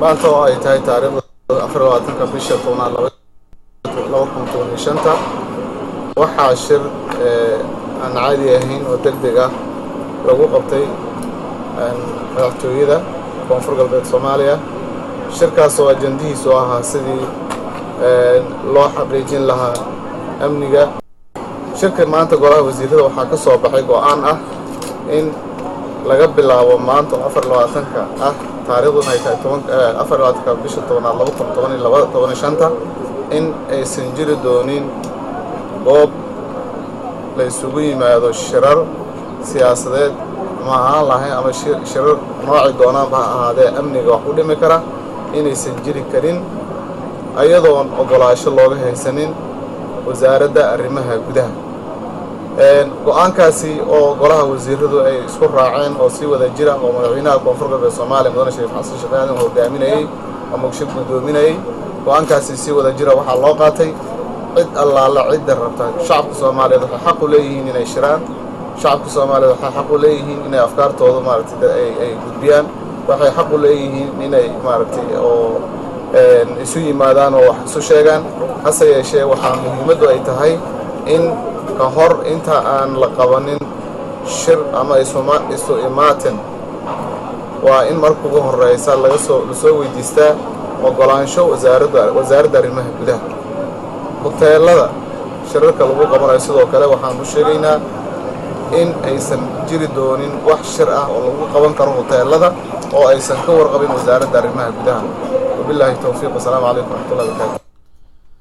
maanta oo ay tahay taariikhda afar labaatanka bisha tobnaad laba kun toban iyo shanta waxaa shir aan caadi ahayn oo deg deg ah lagu qabtay madaxtooyada koonfur galbeed soomaaliya shirkaas oo ajandihiisu ahaa sidii loo xaqiijin lahaa amniga shirka maanta golaha wasiirada waxaa ka soo baxay go-aan ah in laga bilaabo maanta oo afar labaatanka ah taariikhduna ay tahay tobanafar labaatanka bisha tobanaad laba kun toban iyo laba toban iyo shanta in aysan jiri doonin goob la isugu yimaado shirar siyaasadeed ma ahaan lahayn ama shirar nooci doonaanba ha ahaadee amniga wax u dhimi kara inaysan jiri karin ayadoon ogolaasho looga haysanin wasaaradda arrimaha gudaha go-aankaasi oo golaha wasiiradu ay isku raaceen oo si wada jira oo madaxweynaha koonfur galbeed soomaaliya mudane shariif xasan sheekh aadan hogaaminayey ama shir guddoominayey go-aankaasi si wada jira waxaa loo qaatay cid allaala cidda rabta shacabka soomaaliyeed waxay xaq u leeyihiin inay shiraan shacabka soomaaliyeed waxay xaq u leeyihiin inay afkaartooda maaragtay ay gudbiyaan waxay xaq u leeyihiin inay maaragtay oo isu yimaadaan oo wax isu sheegaan hase yeeshee waxaa muhiimaddu ay tahay in ka hor inta aan la qabanin shir ama isu imaatin waa in marka ugu horeysa laga soo lasoo weydiistaa ogolaansho wasaaradda wasaaradda arrimaha gudaha hoteelada shirarka lagu qabanayo sidoo kale waxaan u sheegaynaa in aysan jiri doonin wax shir ah oo lagu qaban karo hoteelada oo aysan ka warqabin wasaaradda arrimaha gudaha wabilaahi towfiiq wasalaamu calaykum waraxmatullahi barakaatu